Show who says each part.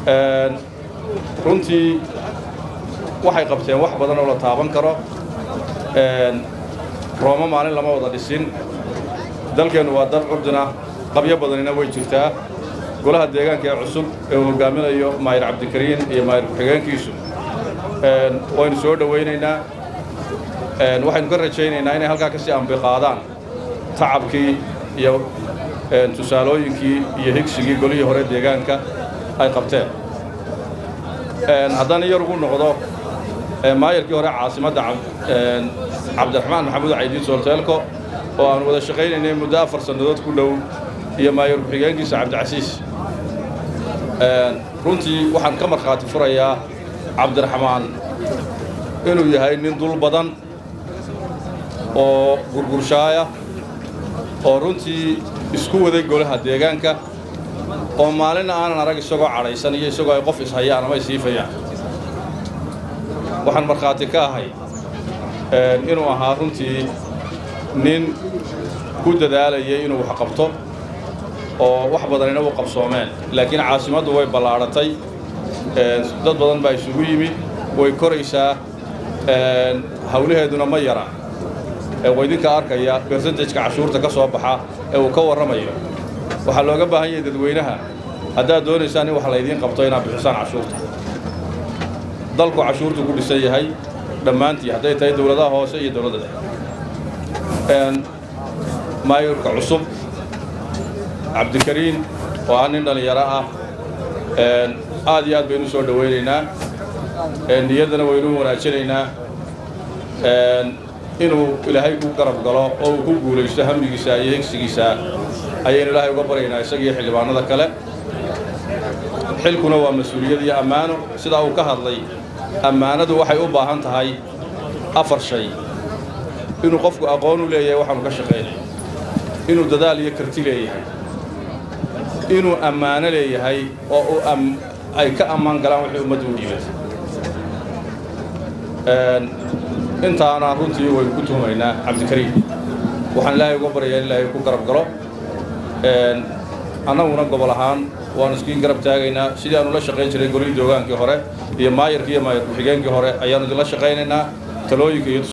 Speaker 1: runtii waxay qabteen wax badan oo la taaban karo rooma maalin lama wada dhisin dalkeennu waa dal curdina qabyo badanina way jirtaa golaha deegaanka ee cusub ee uu hogaaminayo maayir cabdikariin iyo maayir ku-xigeenkiisu waynu soo dhowaynaynaa waxaynu ka rajaynaynaa inay halkaa ka sii ambiqaadaan tacabkii iyo tusaalooyinkii iyo higsigii golihii hore deegaanka ay qabteen haddana yar ugu noqdo maayarkii hore caasimadda cabdiraxmaan maxamuud caydiin soolteelko oo aanu wada shaqaynaynay muddo afar sannadood ku dhow iyo maayar ku-xigeenkiisa cabdicasiis runtii waxaan ka markhaati furayaa cabdiraxmaan inuu yahay nin dul badan oo gurgurshaaya oo runtii isku waday golaha deegaanka oo maalinna aanan arag isagoo cadhaysan iyo isagoo ay qof ishayaan ama isiifayaan waxaan markhaati ka ahay inuu ahaa runtii nin ku dadaalayay inuu wax qabto oo wax badanina u qabsoomeen laakiin caasimaddu way ballaadhatay dad badan baa isugu yimid way koraysaa hawlaheeduna ma yara waa idinka arkaya bersentejka cashuurta ka soo baxa ee uu ka warramayo waxaa looga baahan yahay dadweynaha haddaad doonaysaan in wax laydiin qabto inaad bixisaan cashuurta dalku cashuurtu ku dhisan yahay dhammaantii hadday tahay dowladaha hoose iyo dowladda dhexe maayurka cusub cabdikariin oo ah nin dhallinyaro ah aad iyo aad baynu soo dhowaynaynaa niyaddana waynu wanaajinaynaa inuu ilaahay ku garab galo oo uu ku guulaysto hamigiisa iyo hegsigiisa ayaynu ilaahay uga baryaynaa isagiiyo xildhibaanada kale xilkuna waa mas-uuliyad iyo ammaano sidaa uu ka hadlay ammaanadu waxay u baahan tahay afar shay inuu qofku aqoon u leeyahay waxaanu ka shaqaynay inuu dadaal iyo karti leeyahay inuu ammaano leeyahay oo uu ay ka ammaan galaan wixii ummaddu u dhiibatay intaana runtii waynu ku tuhumaynaa cabdikariim waxaan ilaahay uga baryayaa in ilaahay ku garab galo annaguna gobol ahaan waanu iskiin garab taagaynaa sidii aanu la shaqayn jiray golihii doogaankii hore iyo maayarkii iyo maayar ku-xigeenkii hore ayaanu idinla shaqaynaynaa talooyinka iyo